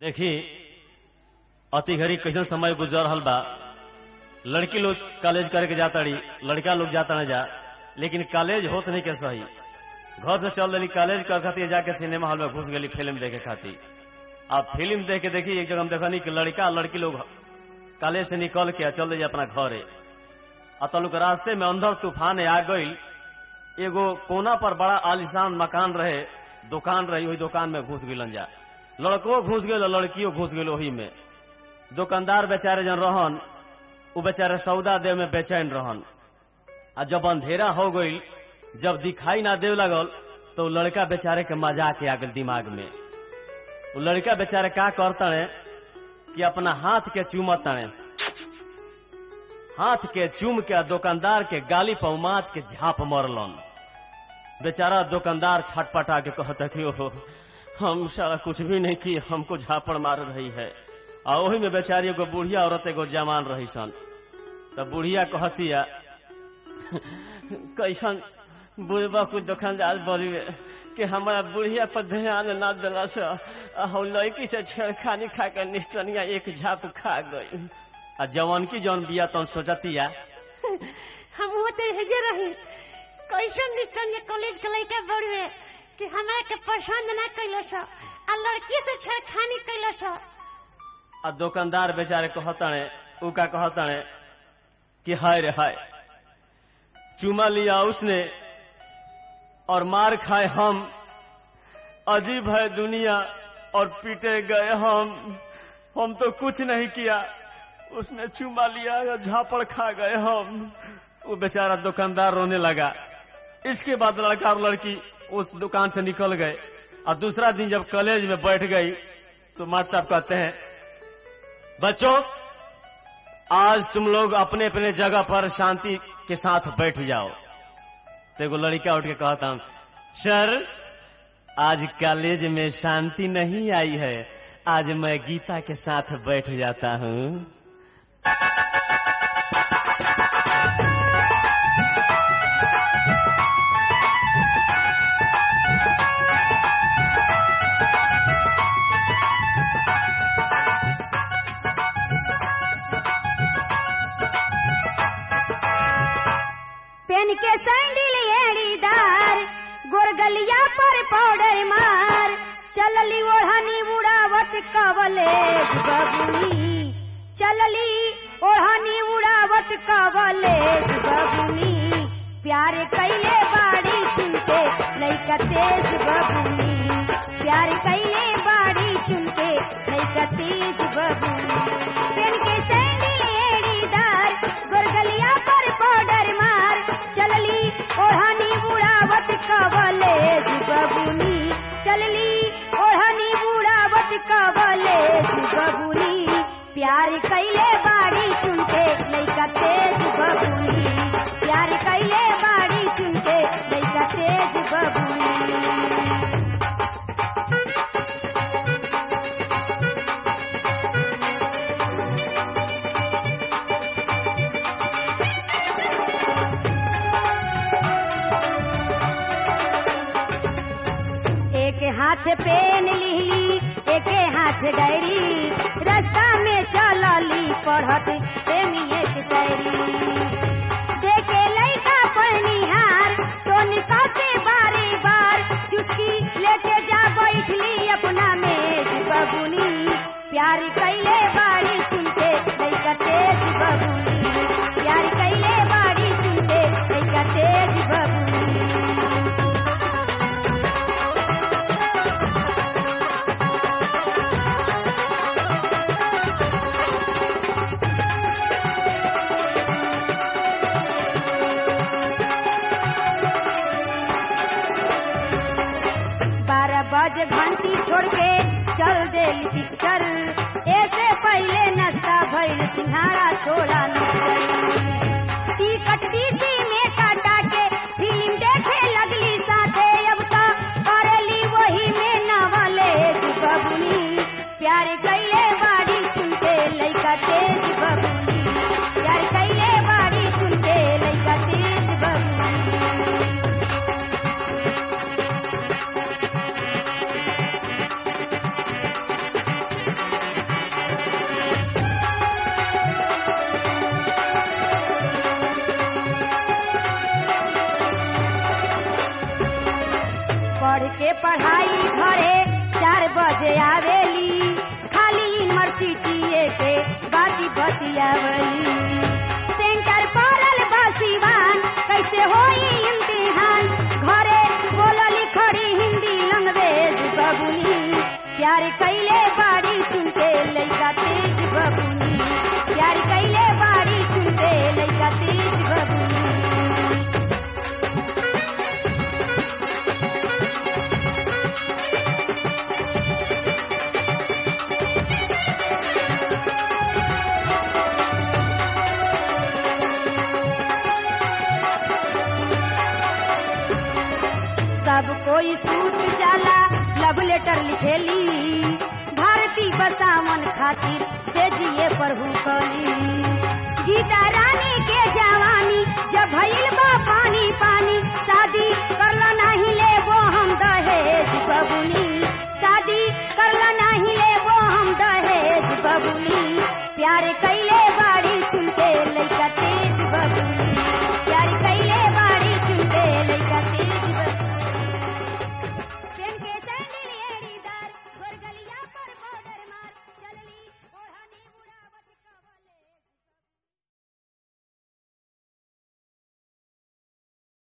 देखी अति घड़ी कैसन समय गुजर रहल बा लड़की लोग कॉलेज करे के जाता रही लड़का लोग जाता ना जा लेकिन कॉलेज होत नहीं के सही घर से चल रही कॉलेज कर खातिर जाके सिनेमा हॉल में घुस गई फिल्म देखे खातिर अब फिल्म देख के देखी एक जगह हम देखनी कि लड़का लड़की लोग कॉलेज से निकल के चल रही अपना घरे आ तलुक रास्ते में अंदर तूफान आ गई एगो कोना पर बड़ा आलिशान मकान रहे दुकान रही वही दुकान में घुस गिलन जा लड़को घुस गए लड़कियों घुस गए वही में दुकानदार बेचारे जन रहन उ बेचारे सौदा दे में बेचैन रहन आ जब अंधेरा हो गई जब दिखाई ना दे लगल तो उ लड़का बेचारे के मजाक आ गल दिमाग में वो लड़का बेचारे का करतने कि अपना हाथ के चूमत तने हाथ के चूम के दुकानदार के गाली पर माच के झाप मरलन बेचारा दुकानदार छटपटा के कहता कि ओहो हम सारा कुछ भी नहीं की हमको झापड़ मार रही है आ वही में बेचारी एगो बुढ़िया औरत एगो जवान रही सन तब बुढ़िया कहतिया कैसन बुढ़बा कुछ दुकानदार बड़ी कि हमारा बुढ़िया पर ध्यान ना दिला से आ हम लड़की से छेड़खानी खा के निस्तनिया एक झाप खा गई आ जवान की जौन बिया तौन सोचतिया हम होते हेजे रही कैसन निष्ठन ये कॉलेज के लड़का बड़वे कि हमरा के पसंद ना कैलस आ लड़की से छेड़खानी कैलस आ दुकानदार बेचारे कहतने उ का कहतने कि हाय रे हाय चुमा लिया उसने और मार खाए हम अजीब है दुनिया और पीटे गए हम हम तो कुछ नहीं किया उसने चुमा लिया और झापड़ खा गए हम वो बेचारा दुकानदार रोने लगा इसके बाद लड़का और लड़की उस दुकान से निकल गए और दूसरा दिन जब कॉलेज में बैठ गई तो मास्टर साहब कहते हैं बच्चों आज तुम लोग अपने अपने जगह पर शांति के साथ बैठ जाओ तो एगो लड़का उठ के कहता हूं सर आज कॉलेज में शांति नहीं आई है आज मैं गीता के साथ बैठ जाता हूँ पेन के सैंडल एड़ीदार गोरगलिया पर पाउडर मार चलली ओढ़नी उड़ावत कवलेज बबुनी चलली ओढ़नी उड़ावत कवलेज बबुनी प्यार कैले बाड़ी चुनके लैका तेज बबुनी प्यार कैले बाड़ी चुनके लैका तेज बबुनी पेन के सैंडल एड़ीदार गोरगलिया पर पाउडर मार चलली ओढ़नी बुढ़ावत कवलेज बबुनी चलली ओढ़नी बुढ़ावत कवलेज बबुनी प्यार कैले बाड़ी चुनके लैका तेज बबुनी प्यार कैले बाड़ी चुनके लैका तेज बबुनी एक हाथ पेन लिहली एक हाथ डायरी रास्ता में चलली पढ़त प्रेमी एक शायरी देखे लड़का पहनिहार तो निका से बारी बार चुस्की लेके जा बैठली अपना मेज बबुनी प्यार कैले बाड़ी चुनके लड़का तेज बबुनी प्यार कैले बाड़ी चुनके लड़का तेज बबुनी बारह बजे घंटी छोड़ के चल देली पिक्चर ऐसे पहले नाश्ता भइल सिंघाड़ा छोड़ा टिकट डीसी में काटा के फिल्म देखे लगली साथे अब तो करेली वही में नवलेज बबुनी प्यार कैले बाड़ी चुनके लैका तेज बबुनी प्यार कैले बाड़ी चुनके लैका तेज बबुनी पढ़ाई घरे चार बजे आवेली खाली यूनिवर्सिटी के बाती बतियावली सेंटर पड़ल बसीवान कैसे होई इम्तिहान घरे बोलली खड़ी हिंदी लैंग्वेज बबुनी प्यार कैले बाड़ी चुनके लैका तेज बबुनी प्यार कैले बाड़ी चुनके लैका तेज बबुनी सब कोई सूत जाला लव लेटर लिखेली भारती बसावन खातिर से जिए पर हुकली गीता रानी के जवानी जब भइल बा पानी पानी शादी करला नहीं ले वो हम दहेज बबुनी शादी करला नहीं ले वो हम दहेज बबुनी प्यार कैले बाड़ी चुनके लैका